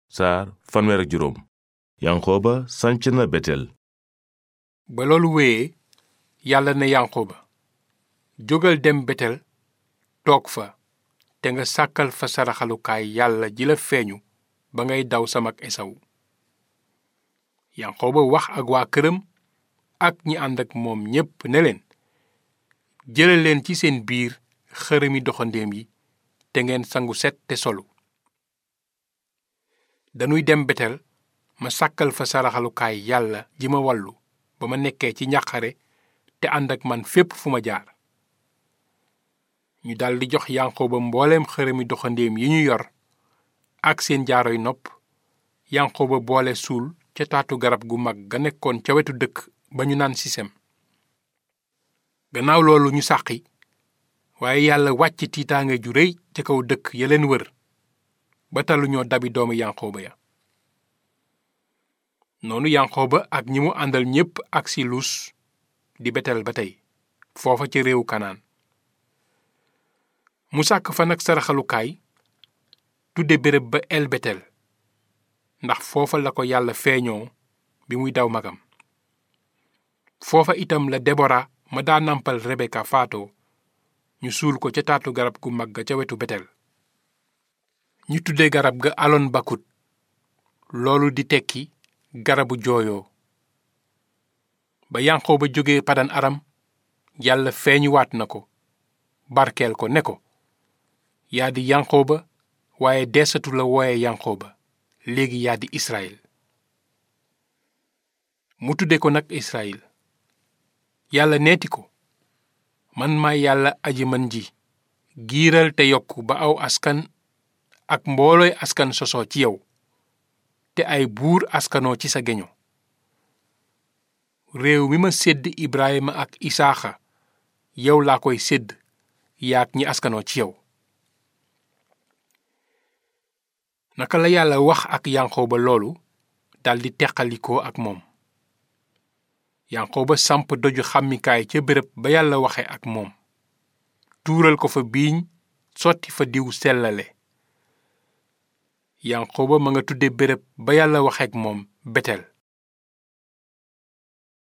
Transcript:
saar fanweer ak juróom yanqooba sanc na betel ba loolu wéyee yàlla ne yanqooba jógal dem betel toog fa te nga sàkkal fa saraxalukaay yàlla ji la feeñu ba ngay daw samak esawu yanqooba wax ak waa këram ak ñi ànd ak moom ñépp ne leen jële leen ci seen biir xërëmi doxandéem yi te ngeen sangu set te solu dañuy dem betel ma sàkkal fa saraxalukaay yàlla ji ma wallu ba ma nekkee ci njàqare te ànd ak man fépp fu ma jaar ñu daldi jox yanqooba mbooleem xërëmi doxandéem yi ñu yor ak seen jaaroy nopp yanqooba boole suul ca taatu garab gu mag ga nekkoon ca wetu dëkk ba ñu naan sisem gannaaw loolu ñu sàqi waaye yàlla wàcc tiitaange ju réy ca kaw dëkk ya leen wër ba taluñoo dabi doomu yanqooba ya noonu yanqooba ak ñi mu àndal ñépp ak si luus di betel ba tey foofa ca réewu kanaan mu sàkk fa nag saraxalukaay tudde béréb ba el betel ndax foofa la ko yàlla feeñoo bi muy daw magam foofa itam la debora ma daa nampal rebeka faatoo ñu suul ko ca taatu garab gu mag ga ca wetu betel ñu tudde garab ga alon bakut loolu di tekki garabu jooyoo ba yanqoo ba jóge padan aram yàlla feeñuwaat na ko barkeel ko ne ko yaa di yanqoo ba waaye desatu la wooye yanqoo ba léegi yaa di israel mu tudde ko nag israel yàlla neeti ko man maay yàlla aji mën ji giiral te yokk ba aw askan ak mboolooy askan sosoo ci yow te ay buur askanoo ci sa geño réew mi ma sédd Ibrahima ak Isaaxa yow laa koy sédd yaak ñi askanoo ci yow naka la yàlla wax ak yanqooba loolu daldi teqalikoo ak moom yanqooba samp doju xàmmikaay ca béréb ba yàlla waxe ak moom tuural ko fa biiñ sotti fa diw sellale yanqooba ma nga tudde béréb ba yàlla waxe ak moom betel